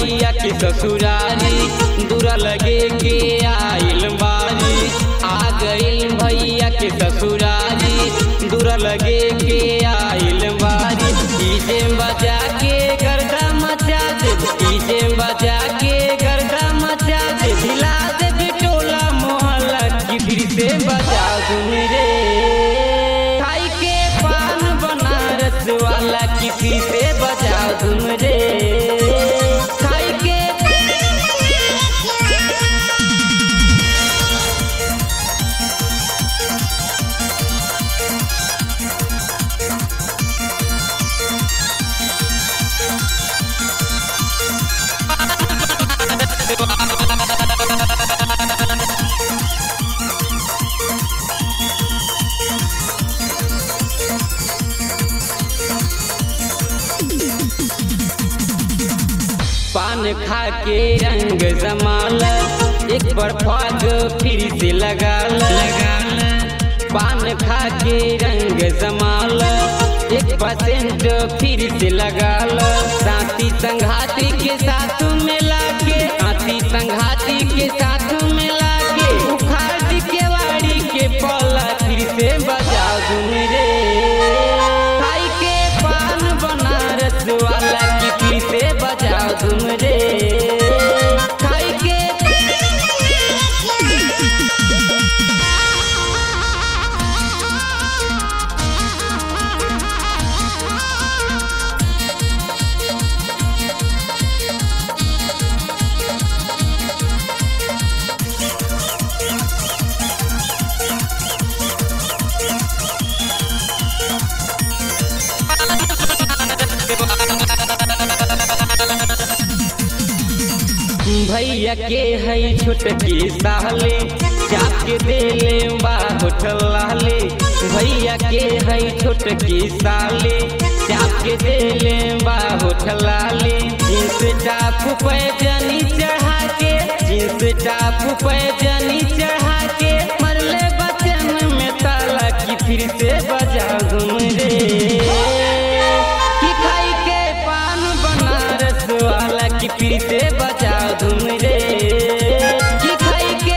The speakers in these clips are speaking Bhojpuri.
भैया के ससुरारी दूरा लगे के आइल बारी आ गइल भैया के ससुरारी दूरा लगे के आइल बारी डीजे बजा के गर्दा मचा दे डीजे बजा के गर्दा मचा दे हिला दे बिटोला मोहल्ला की फिर से बजा दूं रे खाई के पान बनारस वाला की फिर से बजा दूं रे खाई के पान खा के रंग जमाल एक बार फाग फिर से लगा लगाल पान खा के रंग जमाल एक परसेंट फिर से लगाल साथी संघाती के साथ मिला के साथी संघाती के साथ मिला के उखाड़ के वाड़ी के पला फिर से बजा दूं रे खाई के पान बनारस वाला की फिर से बजा दूं रे खाई के भैया के है छोटकी साले जाके देले बा होठलाले भैया के है छोटकी साले जाके देले बा होठलाले जींस टाप पे जनी चढ़ा के जींस टाप पे जनी चढ़ा के मरले बचन में ताला की फिर से बजा दूं रे कि खाई के पान बनारस वाला की फिर से बजा दूं रे कि खाई के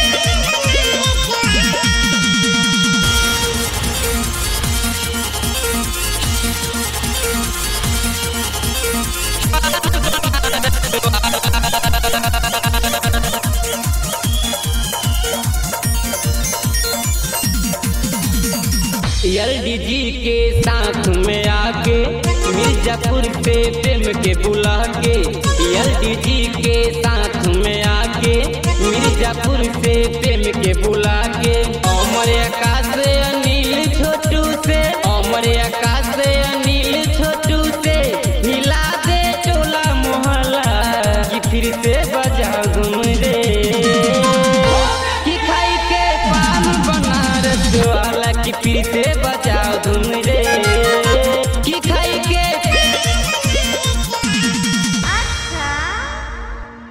एलडीजी के साथ में आके मिर्जापुर से प्रेम के बुला के एलडीजी के साथ में आके मिर्जापुर से प्रेम के बुला के